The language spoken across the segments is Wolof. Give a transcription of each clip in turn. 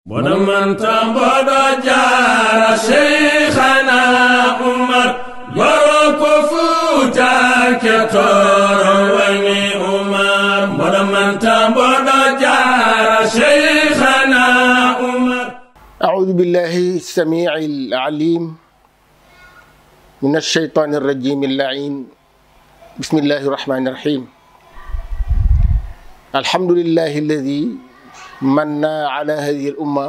boɗoman tamboɗo jara cheikhana umar yoro ko fuutake toro wani umar boɗoman tamboɗo jara cheikhana umar أعوذ بالله السميع العليم من الشيطان الرجيم اللعين بسم الله الرحمن الرحيم الحمد لله الذي من على هذه الأمة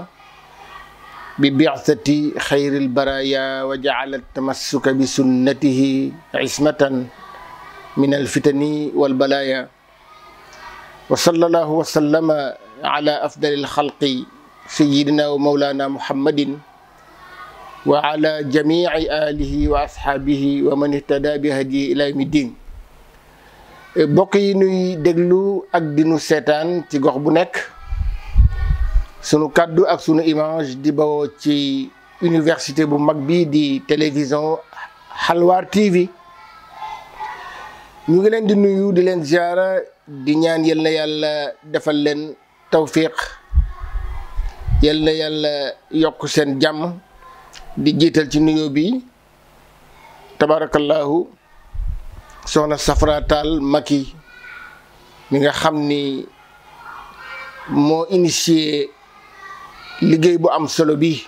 ببعثة خير البرايا وجعل التمسك بسنته عصمة من الفتن والبلايا وصلى الله وسلم على أفضل الخلق سيدنا ومولانا محمد وعلى جميع آله وأصحابه ومن اهتدى بهديه إلى يوم الدين bokk yi nuy déglu ak dinu seetaan ci gox bu nekk sunu kàddu ak sunu image di bawoo ci université bu mag bi di télévision Xalwaar TV ñu ngi leen di nuyu di leen ziara di ñaan yal na yàlla defal leen tawfiq yal na yàlla yokk seen jàmm di jiital ci nuyoo bi tabarakallahu soxna Safra Tall Maki mi nga xam ni moo initié liggéey bu am solo bi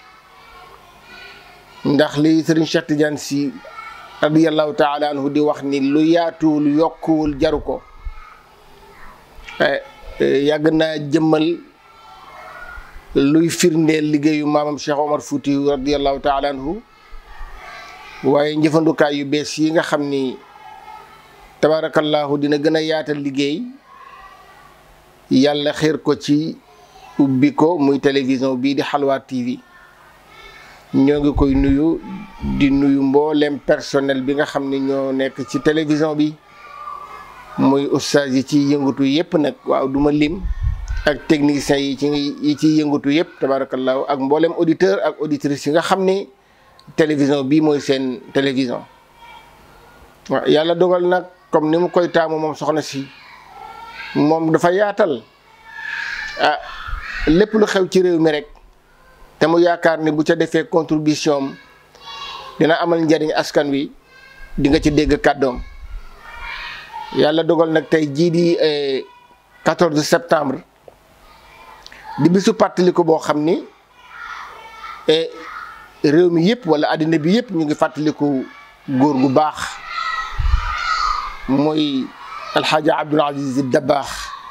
ndax li Serigne Cheikh Tidiane Sy radiyallahu taala anhu di wax ni lu yaatuwul yokkuwul jaru ko yàgg naa jëmmal luy firndeel liggéeyu maamam Cheikh Omar Fouti radiyallahu taala anhu waaye njëfandukaay yu bees yi nga xam ni tabarakallahu dina gën a yaatal liggéey yàlla xeer ko ci ubbi ko muy télévision bii di Xalwaar TV ñoo ngi koy nuyu di nuyu mboolem personnel bi nga xam ni ñoo nekk ci télévision bi muy ustaas yi ci yëngatu yépp nag waaw duma lim ak techniciens yi ci yi ciy yëngatu yépp tabarakallahu ak mboolem auditeur ak auditrices yi nga xam ni télévision bii mooy seen télévision waaw yàlla dogal nag comme ni mu koy taamu moom soxna si moom dafa yaatal ah lépp lu xew ci réew mi rek te mu yaakaar ni bu ca defee contribution dina amal njariñ askan wi di nga ci dégg kàddoom yàlla dogal nag tey jii di 14 septembre di bisu fàttaliku boo xam ni réew mi yëpp wala àddina bi yëpp ñu ngi fàttaliku góor gu baax mooy alxaaji abdul aziz dabaax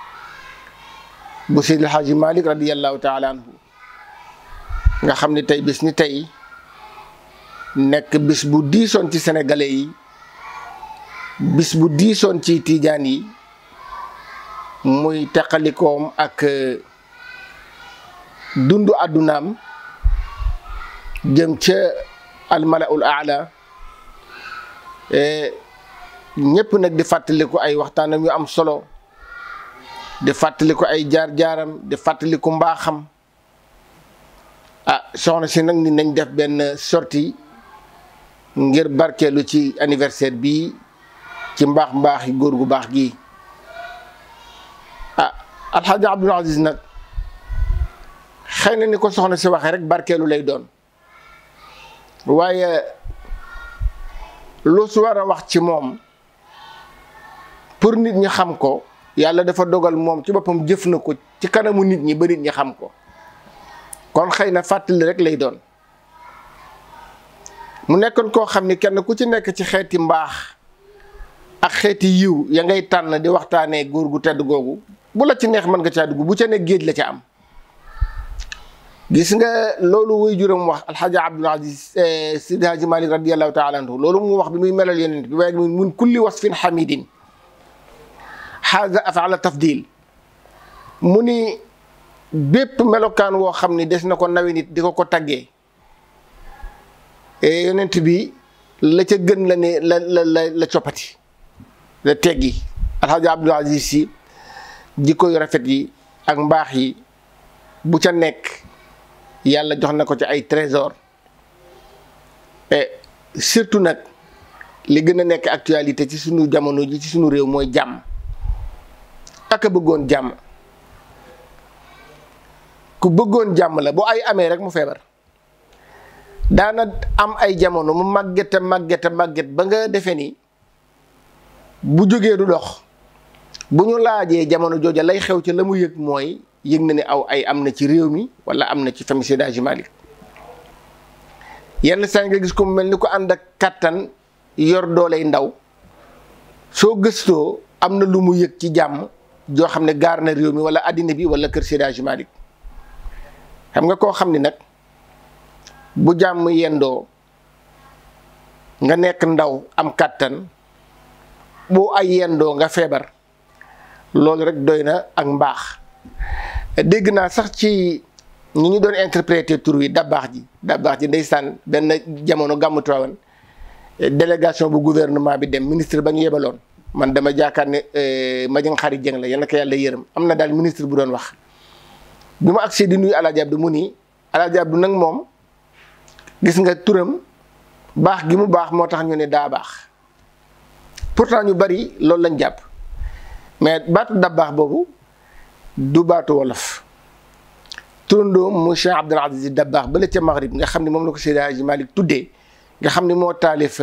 bu seydi alxaaji malik radiallahu taala anhu nga xam ne tey bis ni tey nekk bis bu diisoon ci sénégalais yi bis bu diisoon ci tiijaan yi muy teqalikoom ak dundu àddunaam jëm ca almalaul aala ñëpp nag di fàttaliku ay waxtaanam yu am solo di fàttaliku ay jaar-jaaram di fàttaliku mbaaxam ah soxna si nag ni nañ def benn sortie ngir barkeelu ci anniversaire bi ci mbaax mbaax yi góor gu baax gi ah alxaaji abdul aziz nag xëy na ni ko soxna si waxee rek barkeelu lay doon waaye lu su war a wax ci moom pour nit ñi xam ko yàlla dafa dogal moom ci boppam jëf na ko ci kanamu nit ñi ba nit ñi xam ko kon xëy na fàttali rek lay doon mu nekkoon koo xam ni kenn ku ci nekk ci xeeti mbaax ak xeeti yiw ya ngay tànn di waxtaanee góor gu tedd googu bu la ci neex mën nga caa dugg bu ca ne géej la ca am gis nga loolu wuy juróom wax alxaaji abdul aziz sidi haji malik radiallahu taala anhu loolu mu wax bi muy melal yonent bi waaye mun kulli wasfin xamidin xaaza afala tafdil mu ni bépp melokaan woo xam ni des na ko nawe nit di ko ko taggee yonent bi la ca gën la ne la la la la coppati la teggi alxaaji abdul aziz si jikko yu rafet yi ak mbaax yi bu ca nekk yàlla jox na ko ci ay trésor et surtout nag li gën a nekk actualité ci sunu jamono ji ci sunu réew mooy jàmm ak a bëggoon jàmm ku bëggoon jàmm la bu ay amee rek mu feebar daana am ay jamono mu màggete màggete màgget ba nga defee ni bu jógee du dox bu ñu laajee jamono jooja lay xew ci la mu yëg mooy yëg na ni aw ay am na ci réew mi wala am na ci famille Seydi Hadji Malick yenn saa nga gis ko mu mel ni ko ànd ak kàttan yor dooley ndaw soo gëstoo am na lu mu yëg ci jàmm joo xam ne gaar na réew mi wala àddina bi wala kër Seydi Hadji Malick xam nga koo xam ni nag bu jàmm yendoo nga nekk ndaw am kàttan bu ay yendoo nga feebar loolu rek doy na ak mbaax dégg naa sax ci ñi ñu doon interpréter tur wi dabaax ji dabaax ji ndeysaan benn jamono gàmmu Tiwaawan délégation bu gouvernement bi dem ministre ba ñu yebaloon man dama jaakaar ne Madiang Khary Dieng la yal na ko yàlla yërëm am na daal ministre bu doon wax bi mu agsee di nuyu Alaaji Abdu mu nii Alaaji Abdu nag moom gis nga turam baax gi mu baax moo tax ñu ne daa baax pourtant ñu bari loolu lañ jàpp mais baatu dabbaax boobu du baatu wolof turandoom mu Cheikh Abdul Aziz Dabbaax ba la ca Maghrib nga xam ne moom la ko Seydi Hadji Malick tuddee nga xam ne moo taalif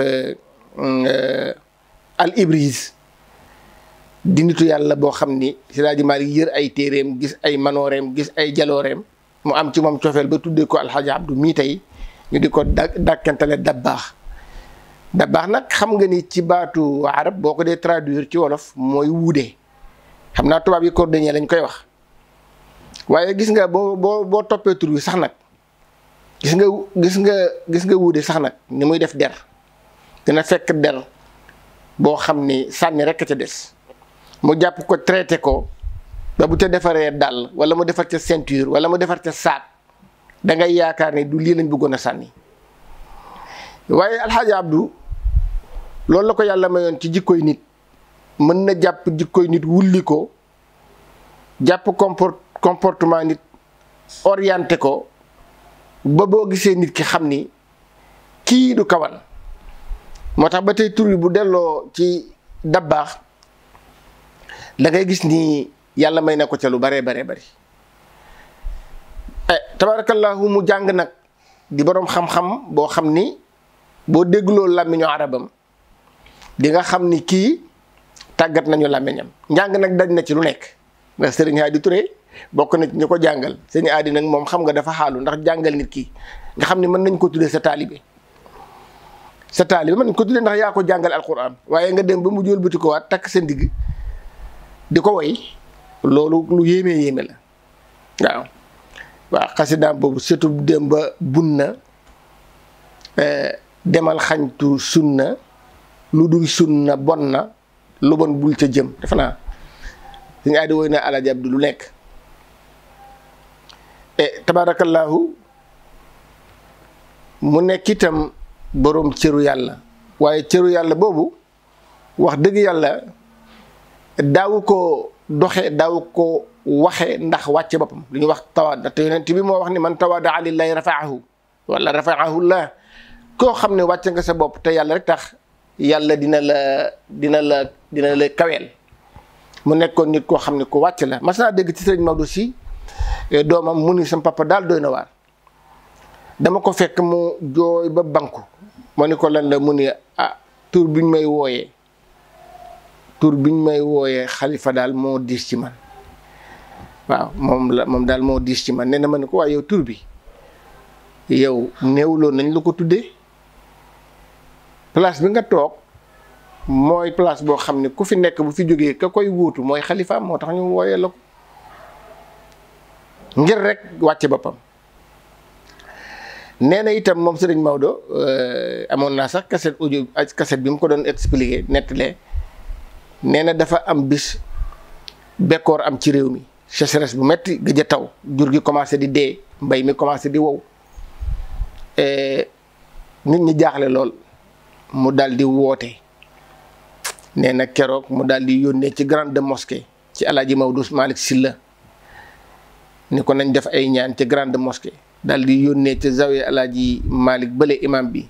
al Ibriz di nitu yàlla boo xam ni Seydi Hadji Malick yër ay téeréem gis ay manooreem gis ay jalooreem mu am ci moom cofeel ba tuddee ko Alxaaji Abdu mii tey ñu di ko da dàkkantale dabbaax dabbaax nag xam nga ni ci baatu arab boo ko dee traduire ci wolof mooy wuude xam naa tubaab yi cordonnier lañ koy wax waaye gis nga boo boo boo toppee tur wi sax nag gis nga gis nga gis nga wuude sax nag ni muy def der dina fekk der boo xam ni sànni rekk ca des mu jàpp ko traité ko ba bu ca defaree dàll wala mu defar ca ceinture wala mu defar ca saat da ngay yaakaar ne du lii lañ bëggoon a sànni waaye alxaaji abdu loolu la ko yàlla mayoon ci jikkoy nit mën na jàpp jikkoy nit wulli ko jàpp comport comportement nit orienté ko ba boo gisee nit ki xam ni kii du kawan moo tax ba tey tur bi bu delloo ci dabbaax da ngay gis ni yàlla may na ko ca lu baree baree bari tabarakallahu mu jàng nag di boroom xam-xam boo xam ni boo dégloo làmmiñu arabam di nga xam ni kii tàggat nañu làmmiñam njàng nag daj na ci lu nekk ndax sëriñ Hadi Touré bokk na ci ñu ko jàngal sëriñ Hadi nag moom xam nga dafa xaalu ndax jàngal nit ki nga xam ni mën nañ ko tuddee sa taalibe sa taalibe mën nañ ko tuddee ndax yaa ko jàngal alquran waaye nga dem ba mu jël bëti ko waat takk sa ndigg di ko woy loolu lu yéeme yéeme la waaw waaw xasidaam boobu surtout dem ba bun na demal xañtu sunna lu dul sunna bon na lu bon bul ca jëm defe naa suñu aadi woy na Alaaji Abdu lu nekk e tabaarakallaahu mu nekk itam boroom cëru yàlla waaye cëru yàlla boobu wax dëgg yàlla daawu ko doxe daawu ko waxe ndax wàcce boppam lu ñuy wax tawaada te yonent bi moo wax ni man tawaada lillahi rafaahu wala rafaahu llah koo xam ne wàcce nga sa bopp te yàlla rek tax yàlla dina la dina la dina la kaweel mu nekkoon nit koo xam ne ko wàcc la mas naa dégg ci sëriñ Maodo si doomam mu ni sam papa daal doy na waar dama ko fekk mu jooy ba banku moo ni ko lan la mu ni ah tur bi ñu may wooyee tur bi ñu may wooyee xalifa daal moo diis ci man waaw moom la moom daal moo diis ci man nee na ma ne ko waaye yow tur bi yow néewloon nañ la ko tuddee place bi nga toog mooy place boo xam ne ku fi nekk bu fi jógee ka koy wuutu mooy xalifaam moo tax ñu wooyee la ko ngir rek wàcce boppam nee na itam moom sëriñ Maodo amoon naa sax cassette audio cassette bi mu ko doon expliqué nettalee nee na dafa am bis bekkoor am ci réew mi sécheresse bu metti gëj a taw jur gi commencé di dee mbay mi commencé di wow nit ñi jaaxle lool mu daal di woote nee na keroog mu daal di yónnee ci grande mosquée ci alaaji Maodo Malick Sylla ni ko nañ def ay ñaan ci grande mosquée daal di yónnee ci zawiya alaaji Malick bële imam bi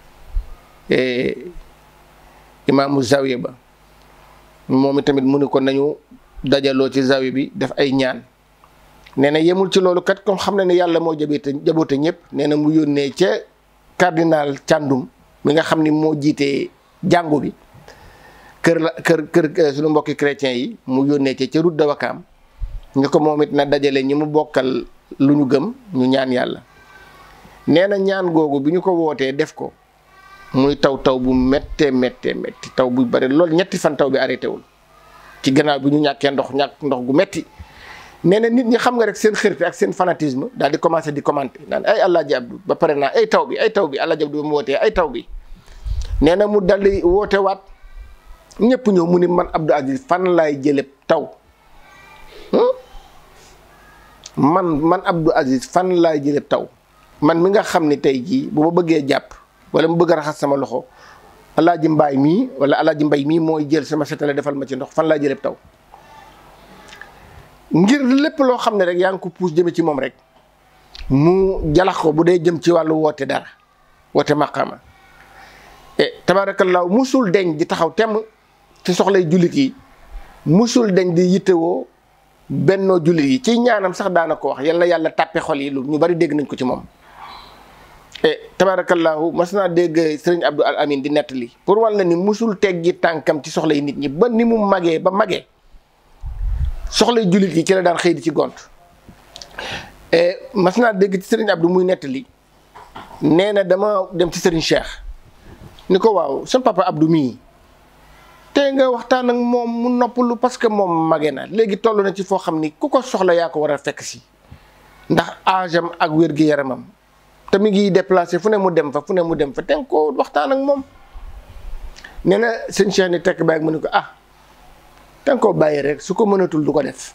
imaamu zawiya ba moom tamit mu ni ko nañu dajaloo ci zawiya bi def ay ñaan nee na yemul ci loolu kat comme xam na ne yàlla moo jaboote jaboote ñëpp nee na mu yónnee ca cardinal Thiandoum mi nga xam ni moo jiitee jàngu bi kër la kër kër suñu mbokki chrétiens yi mu yónnee ca ca route de Wakaam ñu ko moom it na dajale ñi mu bokkal lu ñu gëm ñu ñaan yàlla nee na ñaan googu bi ñu ko wootee def ko muy taw taw bu méttee méttee métti taw bu bari loolu ñetti fan taw bi arrêté wul ci gannaaw bi ñu ñàkkee ndox ñàkk ndox gu metti nee na nit ñi xam nga rek seen xërte ak seen fanatisme daal di commencé di commenter naan ay Alaaji Abdou ba pare naa ay taw bi ay taw bi Alaaji Abdou ba mu wootee ay taw bi nee na mu dal di woote waat ñëpp ñëw mu ni man Abdou Aziz fan laay jële taw man man Abdou Aziz fan laay jële taw man mi nga xam ni tey jii bu ma bëggee jàpp wala mu bëgg a raxas sama loxo Alaaji Mbaay mii wala Alaaji Mbay mii mooy jël sama setale defal ma ci ndox fan laay jële taw ngir lépp loo xam ne rek yaa ngi ko puus jëme ci moom rek mu jalax ko bu dee jëm ci wàllu woote dara woote maqaama e tabaarakallaahu musul deñ di taxaw temm ci soxlay jullit yi musul deñ di yittewoo bennoo jullit yi ci ñaanam sax daana ko wax yal na yàlla tàppe xol yi lu ñu bari dégg nañ ko ci moom e tabaarakallaahu mas naa dégg sëriñ Abdou Al Amin di nettali pour wàll ni musul teggi tànkam ci soxlay nit ñi ba ni mu magee ba magee soxlay jullit yi ci la daan xëy di ci gont mas naa dégg ci sëriñ Abdou muy nettali nee na dama dem ci sëriñ Cheikh ni ko waaw sama papa Abdou mii te nga waxtaan ak moom mu noppalu parce que moom mage na léegi toll na ci foo xam ni ku ko soxla yaa ko war a fekk si ndax âge am ak wér-gi-yaramam te mi ngi déplacé fu ne mu dem fa fu ne mu dem fa te nga ko waxtaan ak moom nee na sëñ Cheikh ni tekk baag mu ni ko ah te nga koo bàyyi rek su ko mënatul du ko def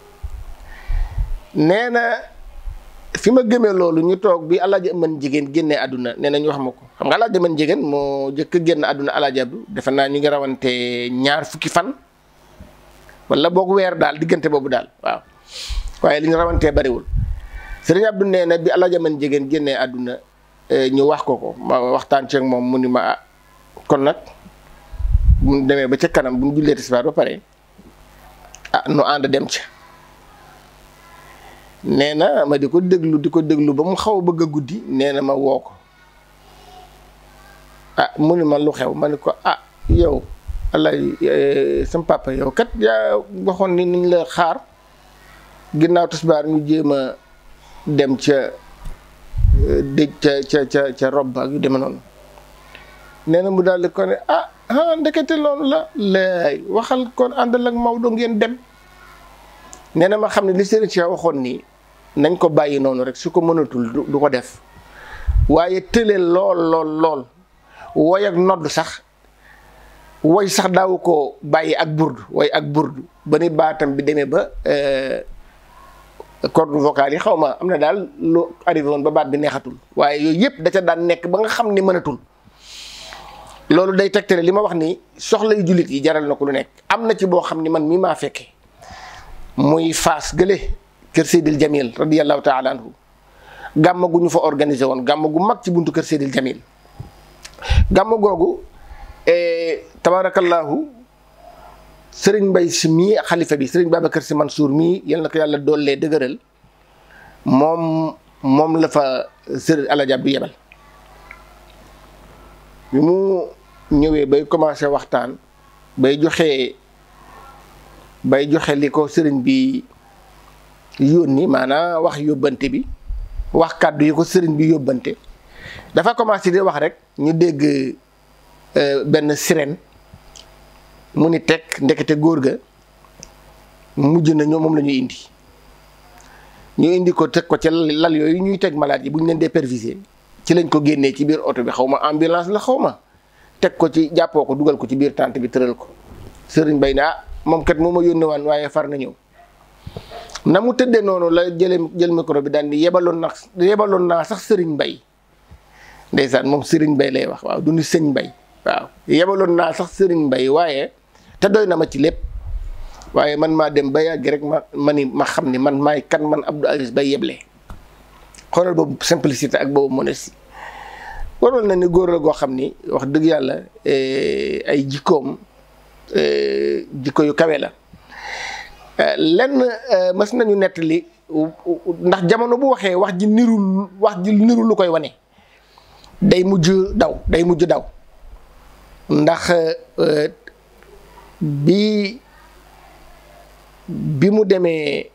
nee na fi ma gëmee loolu ñu toog bi alaaji mën jigéen génnee àdduna nee na ñu wax ma ko xam nga alaaji mën jigéen moo jëkk génn àdduna alaaji Abdu defe naa ñu ngi rawante ñaar fukki fan wala boog weer daal diggante boobu daal waaw waaye li ñu rawantee bariwul sëriñ Abdu nee na bi alaaji mën jigéen génnee àdduna ñu wax ko ko ma waxtaan ceeg moom mu ni ma ah kon nag bu ñu demee ba ca kanam bu ñu jullee tisbaar ba pare ah nu ànd dem ca nee na ma di ko déglu di ko déglu ba mu xaw a bëgg a guddi nee na ma woo ko ah mu ni ma lu xew ma ni ko ah yow alay sam papa yow kat yaa waxoon ni niñ la xaar ginnaaw tisbaar ñu jéem a dem ca dëj ca ca ca ca rob ak yu deme noonu nee na mu daal di ko ne ah ah ndekete loolu la laay waxal kon àndal ak Maodo ngeen dem nee na ma xam ne li Serigne Cheikh waxoon nii nañ ko bàyyi noonu rek su ko mënatul du ko def waaye tële lool lool lool woy ak nodd sax woy sax daawu ko bàyyi ak burdu woy ak burdu ba ni baatam bi demee ba corde vocale yi xaw ma am na daal lu arrivé woon ba baat bi neexatul waaye yooyu yëpp da ca daan nekk ba nga xam ni mënatul loolu day tegtale li ma wax ni soxla yu jullit yi jaral na ko lu nekk am na ci boo xam ni man mii maa fekke muy faas gële kër Seydil Jamil radiyallahu taala anhu gàmm gu ñu fa organisé woon gàmm gu mag ci buntu kër Seydil Jamil gàmm googu tabarakallahu sëriñ Mbay si mii xalifa bi sëriñ Babacar si Mansour mii yal na ko yàlla doollee dëgëral moom moom la fa sëriñ Alaaji Abdu yebal bi mu ñëwee bay commencé waxtaan bay joxe bay joxe li ko sëriñ bi yónni maanaam wax yóbbante bi wax kàddu yi ko sëriñ bi yóbbante dafa commencé di wax rek ñu dégg benn sirène mu ni teg ndekete góor ga mujj na ñoom moom la ñuy indi ñu indi ko teg ko ca lal yooyu ñuy teg malade yi bu ñu leen dépervisé ci lañ ko génnee ci biir oto bi xaw ma ambulance la xaw ma teg ko ci jàppoo ko dugal ko ci biir tànt bi tëral ko sëriñ bay ne ah moom kat moo ma yónni waan waaye far na ñëw na mu tëddee noonu la jële jël micro bi daan di yebaloon na yebaloon naa sax sëriñ mbay ndeysaan moom sëriñ mbay lay wax waaw du ni sëñ mbay waaw yebaloon naa sax sëriñ mbay waaye te doy na ma ci lépp waaye man maa dem ba yàgg rek ma ma ni ma xam ni man maay kan man Abdou Aziz bay yeble xoolal boobu simplicité ak boobu modestie waroon na ni góor la goo xam ni wax dëgg yàlla ay jikkoom jikko yu kawe la lenn mës nañu nettali ndax jamono bu waxee wax ji niru wax ji niru lu koy wane day mujj daw day mujj daw ndax bi bi mu demee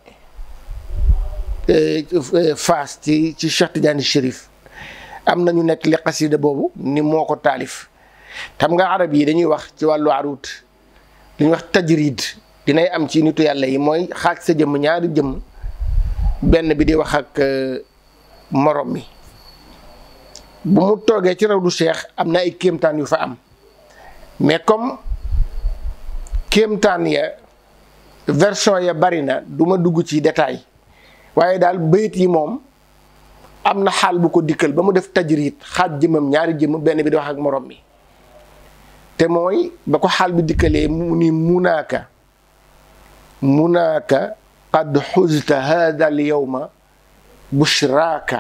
Faas ci ci Cheikh Tidiane Chérif am na ñu nekk li xasida boobu ni moo ko taalif xam nga arab yi dañuy wax ci wàllu arut li ñuy wax tajrid dinay am ci nitu yàlla yi mooy xaaj sa jëmm ñaari jëmm benn bi di wax ak morom mi bu mu toogee ci raw du cheikh am na ay kéemtaan yu fa am mais comme kéemtaan ya version ya bari na du ma dugg ci détail waaye daal bayit yi moom am na xaal bu ko dikkal ba mu def tajrid xaaj jëmmam ñaari jëmm benn bi di wax ak morom mi te mooy ba ko xaal bi dikkalee mu ni munaaka munaaka qad xuzta hada al yowma bushraaka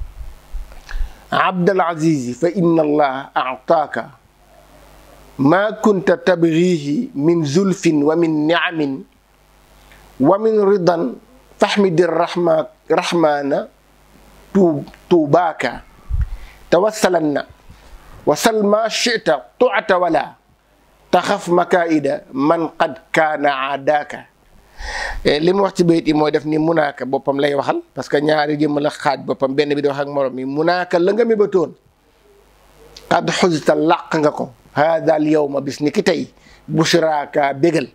abdal azizi fa inna allah aataaka maa kunta tabgihi min zulfin wa min niamin wa min ridan faxmidi rahma rahmaana tu tuubaaka tawassalanna wasal ma chita tuata wala taxaf makaida man qad kaana aadaaka li mu wax ci bayit yi mooy def ni munaaka boppam lay waxal parce que ñaari jëmm la xaaj boppam benn bi di wax ak morom mi munaaka la nga mébatoon qad xusita làq nga ko hada al yowma bis ni ki tey bushraaka bégal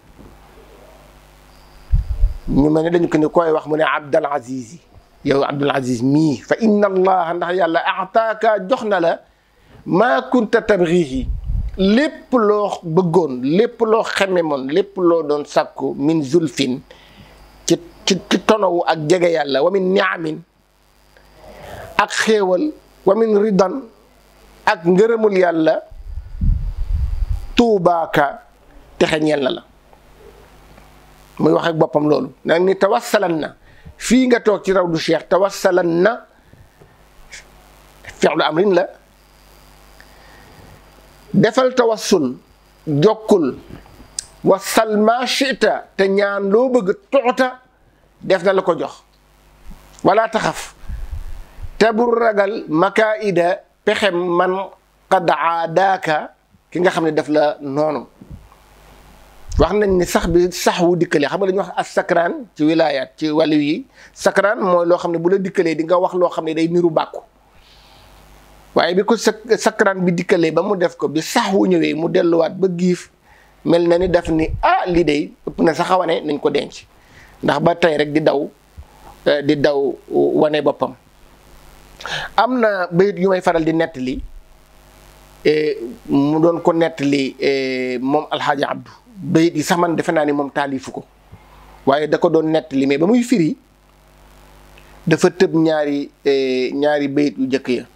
ñu mel ne dañu ko ni koy wax mu ne abdal aziz yow abdul aziz mii fa inna allaha ndax yàlla ataaka jox na la maa kunta tabgihi lépp loo bëggoon lépp loo xememoon lépp loo doon sàkku min zulfin ci ci ci tonowu ak jege yàlla wa min niamin ak xéewal wa min ridan ak ngërëmul yàlla tuubaaka texe ñeel na la muy wax ak boppam loolu nag ni tawassalan na fii nga toog ci raw du cheikh tawassalan na fi'lu amrin la defal tawassul jokkul wasal ma chita te ñaan loo bëgg tuuta def na la ko jox wala taxaf te bul ragal makaida pexem man qad aadaaka ki nga xam ne def la noonu wax nañ ni sax bi sax wu dikkalee xam nga dañuy wax as sakraan ci wilaayaat ci wàllu yi sakraan mooy loo xam ne bu la dikkalee di nga wax loo xam ne day niru bàkku waaye bi ko sakraan bi dikkalee ba mu def ko bi sax wu ñëwee mu delluwaat ba giif mel na ni def ni ah lii day ëpp na sax a wane nañ ko denc ndax ba tey rek di daw di daw wane boppam am na bayit yu may faral di nettali mu doon ko nettali moom alxaaji abdu bayit yi sax man defe naa ni moom taalifu ko waaye da ko doon nettali mais ba muy firi dafa tëb ñaari ñaari bayit yu jëkk ya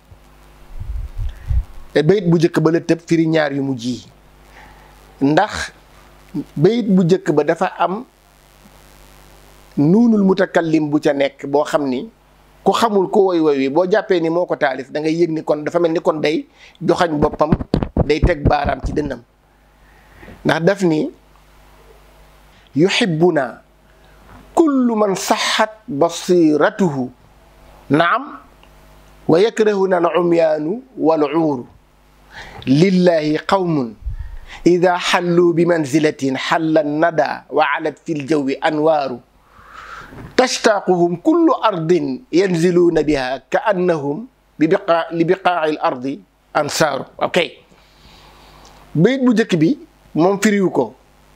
bayit bu jëkk ba la tëb firi ñaar yu mujj yi ndax bayit bu jëkk ba dafa am nuunul mutakallim bu ca nekk boo xam ni ku xamul ko woy woy wi boo jàppee ni moo ko taalif da ngay yëg ni kon dafa mel ni kon day joxañ boppam day teg baaraam ci dënnam ndax daf ni yuhibbuna kullu man saxat basiratuhu naam wa yakrahuna al umyaanu wal uuru lillahi qawmun ida xallu bi manzilatin xalla nada wa alat fi ljawi anwaaru tastaaquhum kullu ardin yanziluuna biha ka annahum bi biqaa li biqaaci l ardi ansaaru ok bayit bu njëkk bi moom firiwu ko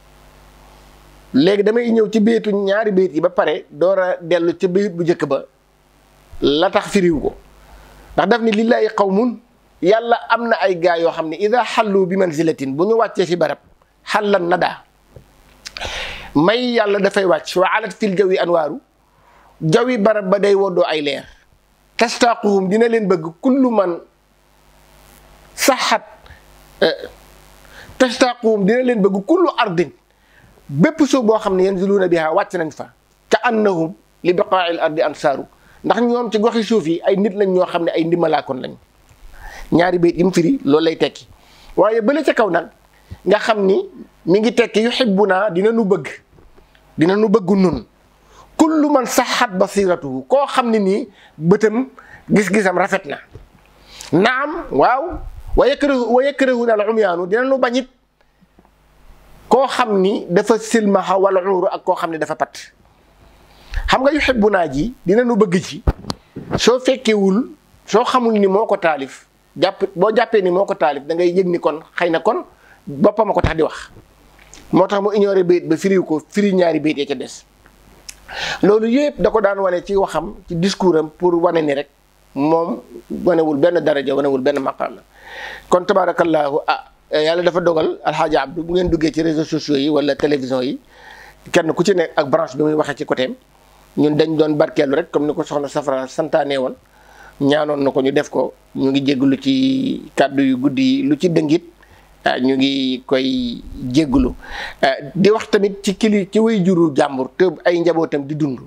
léegi damay ñëw ci baytu ñaari bayit yi ba pare door a dellu ci bayit bu njëkk ba la tax firiwu ko ndax daf ni lillahi qawmun yàlla am na ay gaa yoo xam ne ida xallu bi manzilatin bu ñu wàccee fi barab xallan nada may yàlla dafay wàcc wa alat fil jawi anwaaru jawi barab ba day woddoo ay leer tastaaquhum dina leen bëgg kullu man saxat tastaaquhum dina leen bëgg kullu ardin bépp suuf boo xam ne yanziluuna biha wàcc nañ fa ka annahum li biqaail ardi ansaaru ndax ñoom ci goxi suuf yi ay nit lañ ñoo xam ne ay ndimbalaakoon lañ ñaari bayit yi mu firi loolu lay tekki waaye bële ca kaw nag nga xam ni mi ngi tekki yuhibbuna dina nu bëgg dina nu bëgg nun kullu man saxat basiratuhu koo xam ne nii bëtam gis-gisam rafet na naam waaw wa yakrahu wa yakrahu al umyaanu dina nu bañit koo xam ni dafa silmaxa wala uuru ak koo xam ne dafa pat xam nga yuhibbu naa ji dina nu bëgg ci soo fekkewul soo xamul ni moo ko taalif jàpp boo jàppee ni moo ko taalif da ngay yëg ni kon xëy na kon boppam a ko tax di wax moo tax mu ignoré bayit ba firi ko firi ñaari bayit ya ca des loolu yëpp da ko daan wane ci waxam ci discours am pour wane ni rek moom wanewul benn daraja wanewul benn maqaama kon tabaarakallaahu ah yàlla dafa dogal alxaaji abdu bu ngeen duggee ci réseaux sociaux yi wala télévision yi kenn ku ci nekk ak branche bi muy waxee ci côté ñun dañ doon barkeelu rek comme ni ko soxna safara santaane woon ñaanoon na ko ñu def ko ñu ngi jégalu ci kàddu yu guddi yi lu ci dëngit ñu ngi koy jégalu di wax tamit ci kili ci way juru jàmbur te ay njabootam di dund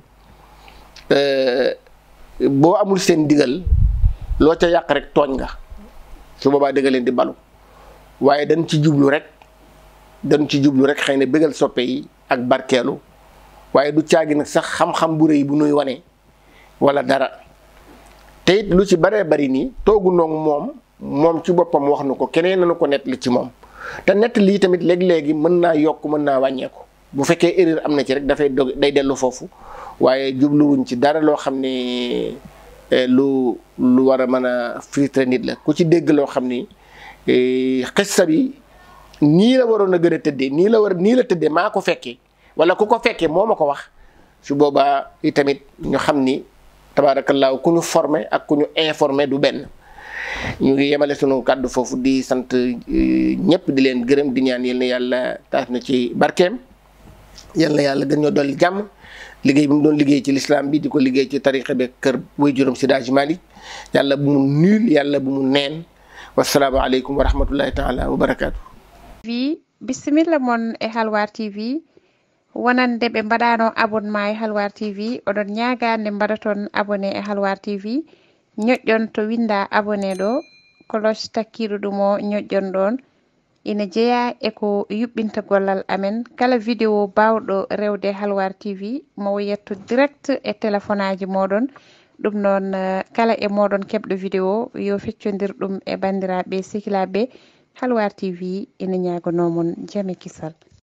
boo amul seen digal loo ca yàq rek tooñ nga su boobaa dëgg leen di balu waaye dañ ci jublu rek dañ ci jublu rek xëy na bëggal soppe yi ak barkeelu waaye du caagi nag sax xam-xam bu rëy bu nuy wane wala dara te it lu ci baree bari nii toogu noog moom moom ci boppam wax na ko keneen nañu ko nett li ci moom te nett lii tamit léegi-léegi mën naa yokk mën naa wàññeeku bu fekkee erreur am na ci rek dafay dog day dellu foofu waaye jubluwuñ ci dara loo xam ne lu lu war a mën a filtre nit la ku ci dégg loo xam ni xissa bi nii la waroon a gën a tëddee nii la war nii la tëddee maa ko fekkee wala ku ko fekkee moo ma ko wax su boobaa itamit ñu xam ni tabaarakallaahu ku ñu formé ak ku ñu informé du benn ñu ngi yemale sunu kàddu foofu di sant ñëpp di leen gërëm di ñaan yal na yàlla taas na ci barkeem yal na yàlla gën ñoo dolli jàmm liggéey bi mu doon liggéey ci lislaam bi di ko liggéey ci tariqa bi kër way juróom si Daaji Malik yàlla bu mu nul yàlla bu mu neen wasalaamu aleykum wa rahmatullahi taala wa barakaatu tv bisimilla moon e halwar tv wonande ɓe mbaɗano abonnement e halwar tv oɗon ñagande mbaɗaton abonné e halwar tv ñoƴƴon to winda abonné ɗo cloche takkiɗo ɗum o ñoƴƴon ɗon ina jeeya eko yuɓɓinta gollal amen kala vidéo bawɗo rewde halwar tv mo yetto direct e téléphone aji moɗon ɗum noon kala e moɗon keɓɗo vidéo yo feccodir ɗum e bandiraɓe sehilaɓe halwar tv ina ñagonomon jaame kisal